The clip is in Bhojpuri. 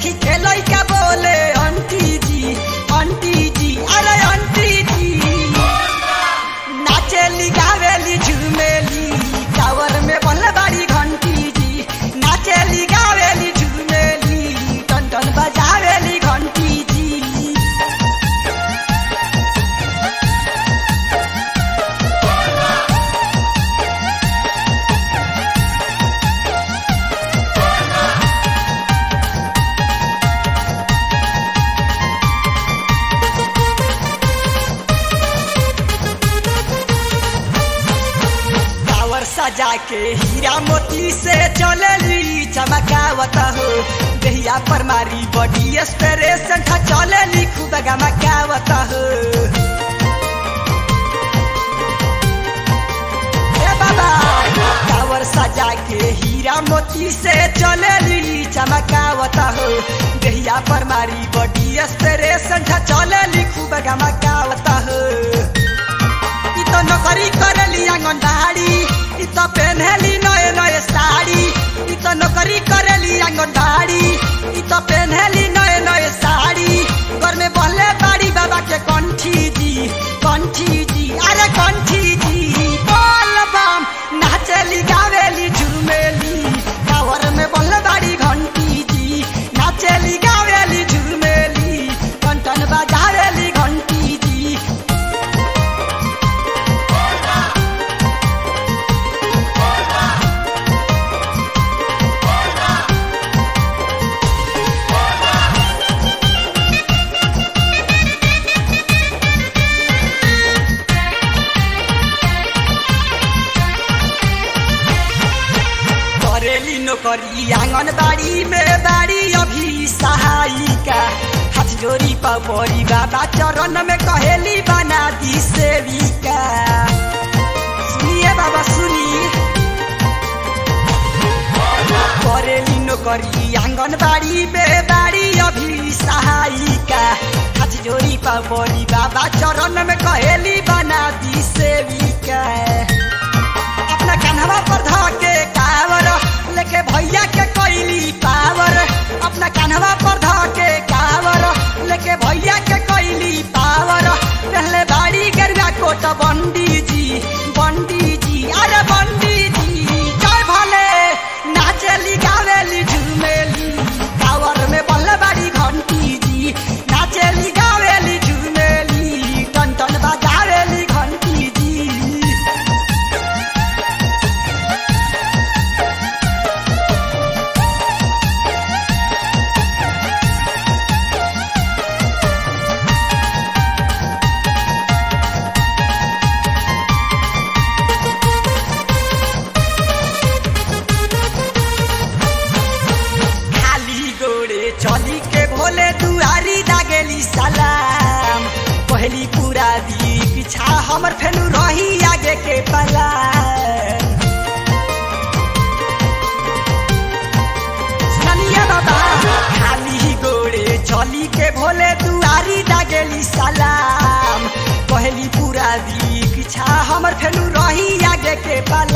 देखी के लइका बोले आंटी जी आंटी जी अरे आंटी जी नाचेली गावेली झूमेली टावर में बल्ले बाड़ी घंटी जी नाचेली गावेली झूमेली टन टन बजावेली घंटी जी टावर सजा के हीरा मोती से चलेली चमकावत हो दहिया पर मारी बॉडी स्प्रेशन था चलेली खूब गमकावत हो ए बाबा टावर सजा के हीरा मोती से चलेली चमकावत हो दहिया पर मारी बॉडी स्प्रेशन था चलेली खूब गमकावत हो इ त नोकरी करेली आंगनबाड़ी इ त पेन्हेली नए नए साड़ी इ त नौकरी करेली आंगनबाड़ी इ त पेन्हेली नए नए साड़ी घर में बहले बाड़ी बाबा के कंठी जी कंठी जी अरे कंठी जी बोल बम नाचेली गावेली झूमेली टावर में बहले बाड़ी घंटी जी नाचेली गावेली झूमेली टन टन बजावेली घंटी जी करेली नौकरी आंगनबाड़ी में बाड़ी अभी सहायिका हाथ जोड़ी परी बाबा चरण में कहेली बना दी सेविका सुनिए बाबा सुनिए करेली नौकरी आंगनबाड़ी में बाड़ी अभी सहायिका हाथ जोड़ी परी बाबा चरण में कहेली बना दी सेविका अपना कान्हवा पर धके कावर लेके भैया के कोइली पावर अपना कान्हवा पर धके कावर लेके भैया के कोइली पावर पहले बाड़ी गरुआ कोट बंडी जी बंडी जी अरे बंडी जी जय भले नाचेली गावेली झूमेली कावर में बल्ले बाड़ी घंटी जी नाचेली गावेली झूमेली टन टन बजावेली घंटी जी खाली गोड़े चली के भोले दुआरी दागेली सलाम पहली पूरा दी पीछा हमर फेनु रही आगे के पला सुनिए बाबा खाली गोड़े चली के भोले दुआरी दागेली सलाम पहली पूरा दी पीछा हमर फेनु रही आगे के पला